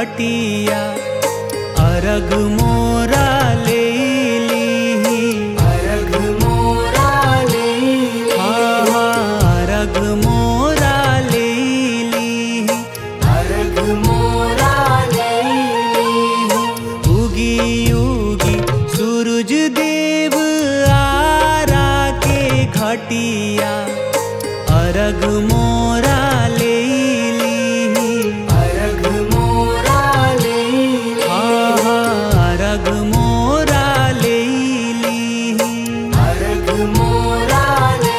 घटिया अरग मोरा ले ली अर्घ मोरा ले अरग मोरा ले ली अर्घ मोरा ले उगी उगी सूरज देव आरा के घटिया अरग मोरा ले ली अर्घ मोरा ले अरग मोरा ले ली अर्घ मोरा ले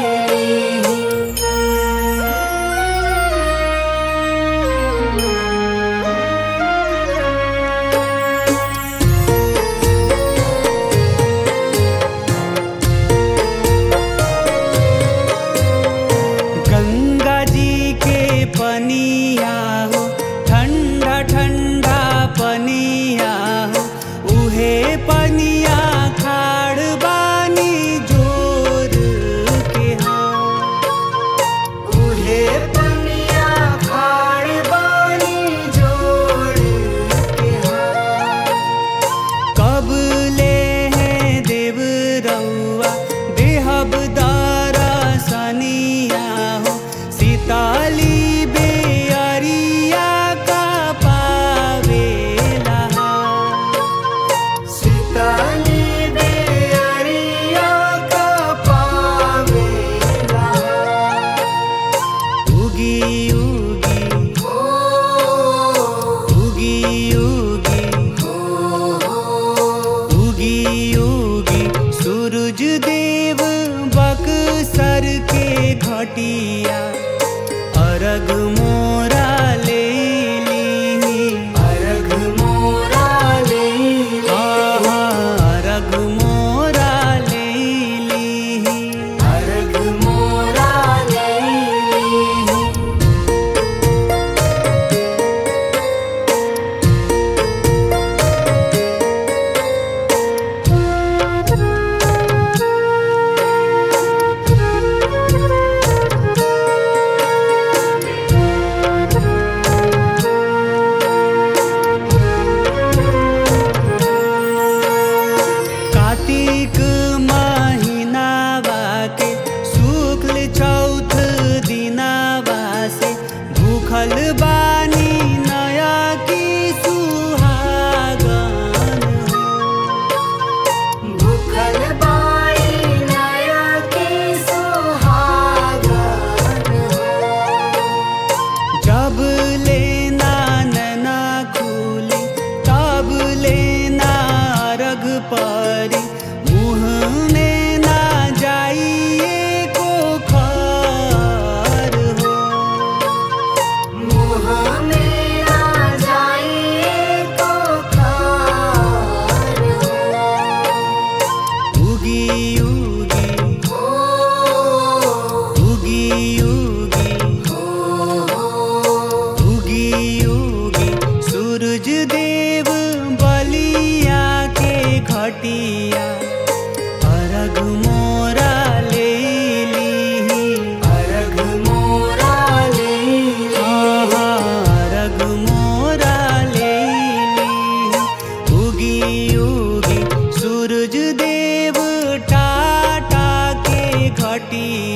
गंगा जी के पनिया हो ठंडा ठंडा पनिया हो उहे पनिया खाड़ बानी जोर के हाँ उहे पनिया खाड़ बानी जोड़ के हाथ कब ले हैं देव रउआ देहब दारा सनिया हो सीताली बेअरिया का पावेला सीताली बेअरिया का पावेला उगी उगी ओ उगी उगी उगी उगी सूरज देव बक्सर के घटिया अरग मोरा ले ली अर्घ मोरा ले अरग मोरा ले ली अर्घ मोरा ले कार्तिक महीनावा के शुक्ल चौथ दिनावा से भूखल बानी नया की सुहागन हो भूखल बाई नया के सुहागन जब लेना नैना खुली तब लेना रग परी मुँह में ना जाइए को खर हो मुँह में ना जाइए तो खार उगी उगी हो उगी उगी उगी उगी सूरज देव बलिया के घटिया अरग मोरा ले ली अर्घ मोरा ले अरग मोरा ले ली उगी उगी सूरज देव टाटा के घटिया